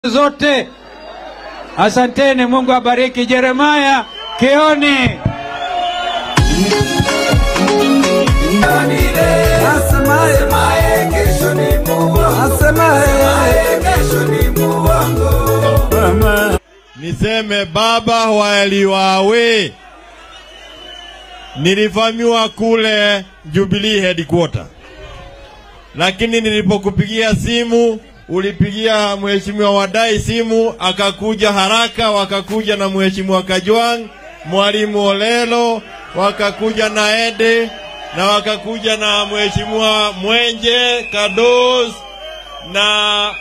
zote. Asanteni, Mungu abariki. Jeremaya Keoni. Niseme baba waliwawe, nilivamiwa kule Jubilee headquarter, lakini nilipokupigia simu ulipigia mheshimiwa Wadai simu, akakuja haraka, wakakuja na mheshimiwa Kajwang, mwalimu Olelo, wakakuja na Ede na wakakuja na mheshimiwa Mwenje Kados na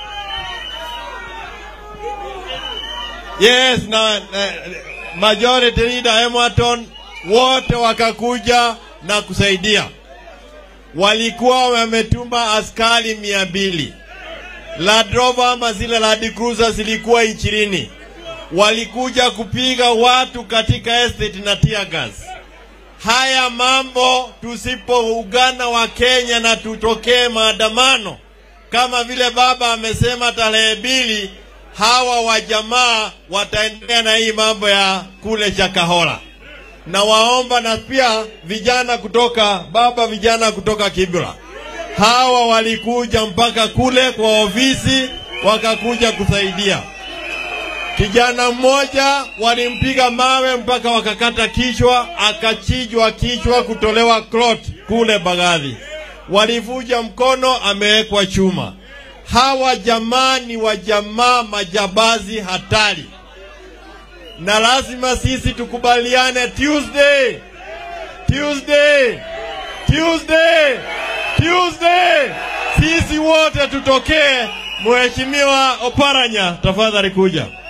Yes, na, na majority leader Emerton wote wakakuja na kusaidia. Walikuwa wametuma askari mia mbili. Land Rover ama zile Land Cruiser zilikuwa ishirini. Walikuja kupiga watu katika estate na tear gas. Haya mambo tusipoungana wa Kenya na tutokee maandamano kama vile baba amesema tarehe mbili hawa wajamaa wataendelea na hii mambo ya kule Chakahola, na waomba na pia vijana kutoka baba, vijana kutoka Kibra, hawa walikuja mpaka kule kwa ofisi, wakakuja kusaidia. Kijana mmoja walimpiga mawe mpaka wakakata kichwa, akachijwa kichwa, kutolewa klot kule Bagadhi. Walivuja mkono, amewekwa chuma hawa jamaa ni wajamaa majabazi hatari, na lazima sisi tukubaliane. Tuesday, Tuesday, Tuesday, Tuesday, sisi wote tutokee. Mheshimiwa Oparanya, tafadhali kuja.